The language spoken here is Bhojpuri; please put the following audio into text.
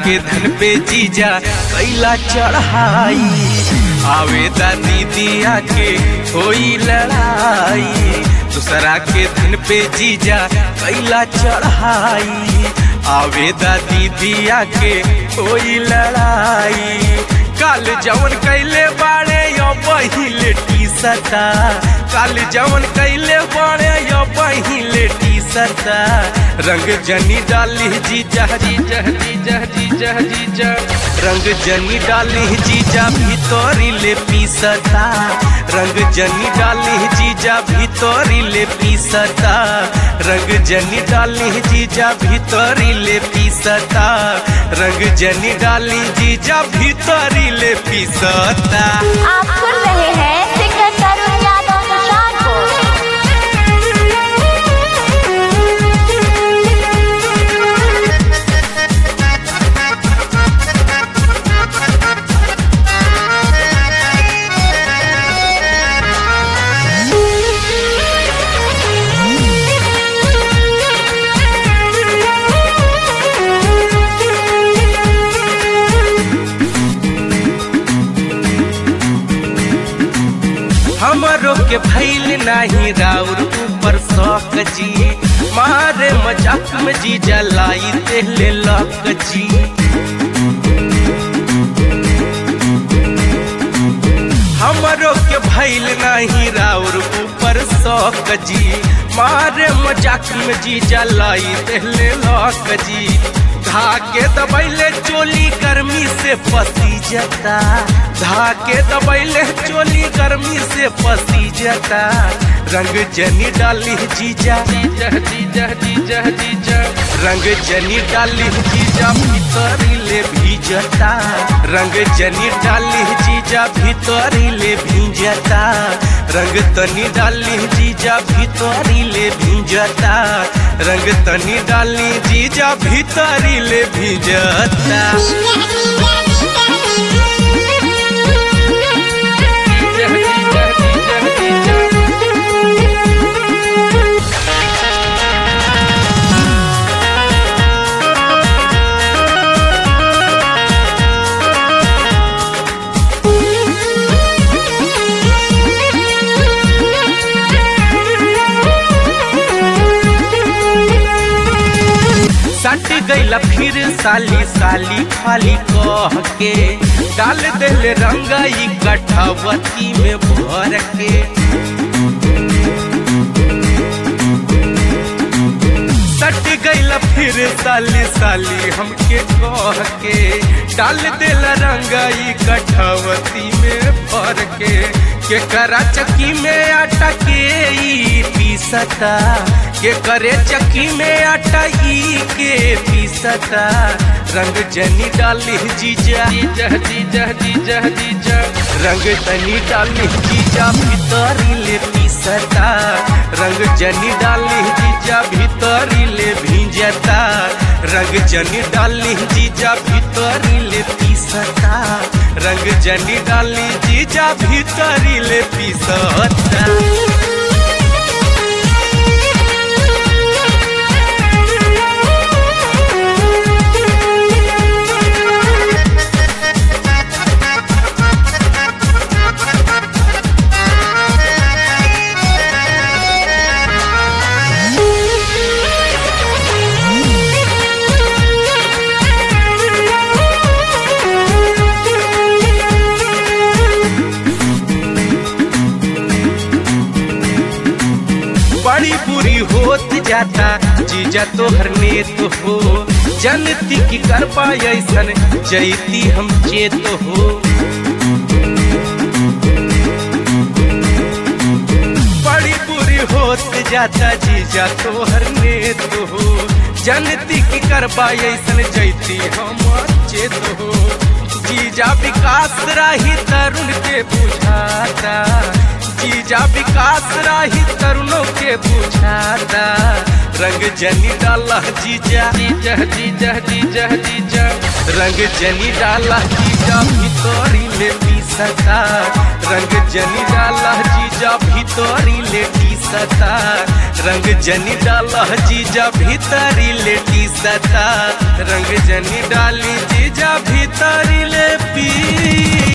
के धन पे जीजा कैला चढ़ाई आवेदा दीदिया के होई लड़ाई दूसरा के धन पे जीजा कैला चढ़ाई आवेदा दीदिया के होई लड़ाई काल जवन कैले बाड़े यो बहिले टी सता काल जवन कैले बाड़े यो बहिले टी सता रंग जनी डाली जीजा जीजा जीजा जीजा जीजा रंग जनी डाली जीजा भीतरी ले पीसता रंग जनी डाली जीजा भीतरी ले पीसता रंग जनी डाली जीजा भीतरी ले पीसता रंग जनी डाली जीजा भीतरी ले पीसता आप सुन रहे हैं सिंगर तरुण यादव निशान को हमरो के भैल नाही राउर ऊपर शौक जी मारे मजाक में जी जलाई तेले लक जी हमरो के भैल नाही राउर ऊपर शौक जी मारे मजाक में जी जलाई तेले लक जी धाके दबैले चोली गर्मी से पसी जता धाके दबैले चोली गर्मी से पसी जता रंग जनी डाली जीजा जीजा जीजा जीजा जीजा रंग जनी डाली जीजा भीतरी ले भीजता रंग जनी डाली जीजा भीतरी ले भीजता रंग तनी डाली जीजा भीतरी ले भीजता रंग तनी डाली जीजा भीतरी ले भीजता सट गईला फिर साली साली खाली कह के डाल देले रंगाई कठवती में भर के सट गईला फिर साली साली हमके कह के डाल देला रंगाई कठवती में भर के के करा चक्की में आटा के ई पीसता के करे चक्की में आटा ई के पीसता रंग जनी डाली जीजा जीजा जीजा जीजा जीजा रंग तनी डाली जीजा भीतरी ले पीसता रंग जनी डाली जीजा भीतरी ले भींजता रंग जनी डाली जीजा भीतरी ले पीसता रंग जनी डाली जीजा भीतरी ले पीसता बड़ी बुरी होत जाता जीजा तोहर नेत हो जनती की कर पाए ऐसन जैती हम चेत हो बड़ी बुरी होत जाता जीजा तोहर नेत हो जनती की कर पाए ऐसन जैती हम चेत हो जीजा विकास राही तरुण के बुझाता जीजा विकास राही तरुणों के बुझाता रंग जनी डाला जीजा जीजा जीजा जीजा जीजा रंग जनी डाला जीजा भीतरी ले पीसता रंग जनी डाला जीजा भीतरी ले पीसता सता रंग जनी डाला जीजा भीतरी लेटी सता रंग जनी डाली जीजा भीतरी ले पी